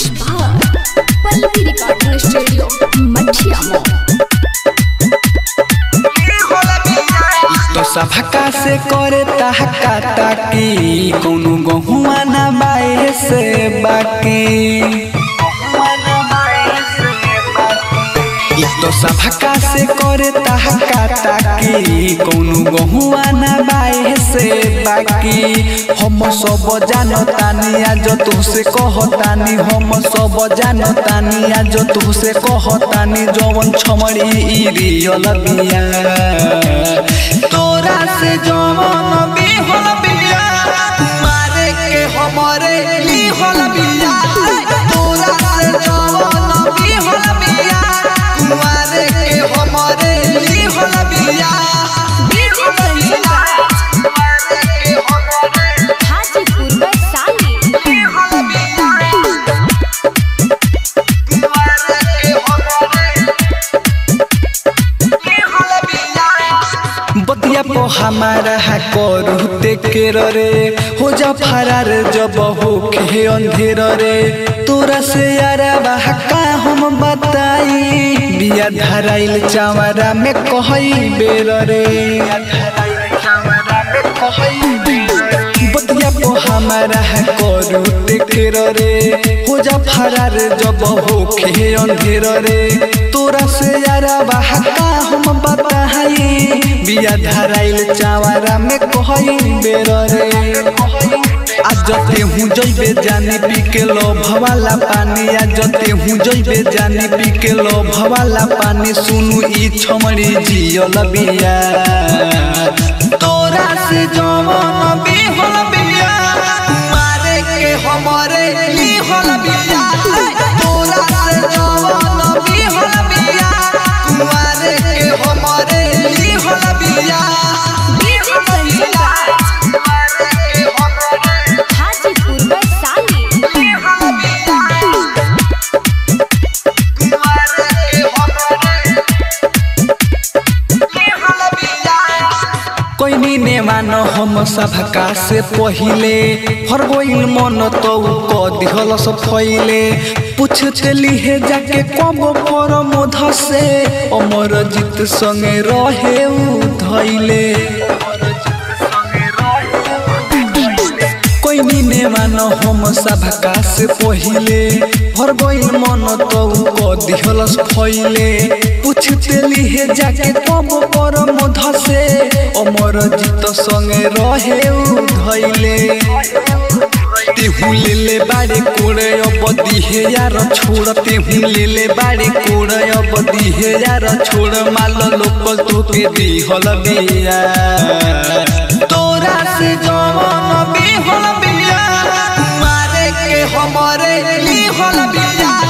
बार Pallavi recording studio मठिया मोड़ तो सभका से करे ताहका ताकी कौनो गहुआ ना बाए से बाकी तो सभका से करे ताहका ताकी कौनो गहुआ ना बाए से बाकी हम सब जानतानी आज तुसे कहतानी हम सब जानतानी आज तुसे कहतानी जवन छमड़ी ई रियल बिया तोरा से जवन भी होल बिया मारे के हमरे ली होल बिया तोरा से जवन भी होल बिया मारे के हमरे ली होल बिया डीजे कंचन राज हाजीपुर वैशाली बतिया पो हमारा है करूते के रे हो जा फरार जब हो के अंधेर रे तोरा से यारा का हम बताई बिया धराइल चावरा में कहई बेर रे बतिया पो हमारा है करूते के रे हो जा फरार जब हो के अंधेर रे तोरा से यारा का हम बताई बिया धराइल चावरा में कहई बेर रे आज जते हूँ जइबे जानी पी के लो भवाला पानी आज जते हूँ जइबे जानी पी के लो भवाला पानी सुनु ई छमड़ी जियल बिया तोरा से जवन भी होल बिया मारे के हमरे ली होल बिया तोरा से जवन भी होल बिया मारे के हमरे ली होल बिया डीजे कंचन राज हाजीपुर वैशाली कोई ने मानो हम सभका से पहिले हर गोइल मन तो क दिहल सब फैले पूछते लिहे जाके कब पर मोध से अमर जीत संगे रहे उ धैले कोई ने मानो हम सभका से पहिले हर गोइल मन तो क दिहल फैले पूछते लिहे जाके कब पर मोध से अमर जीत संगे रहे उ धैले तेहू ले ले बाड़े कोड़े अब दिहे यार छोड़ तेहू ले ले बाड़े कोड़े अब दिहे यार छोड़ माल लोकल तोके दिहल बिया तोरा से जवन भी होल बिया मारे के हमरे ली होल बिया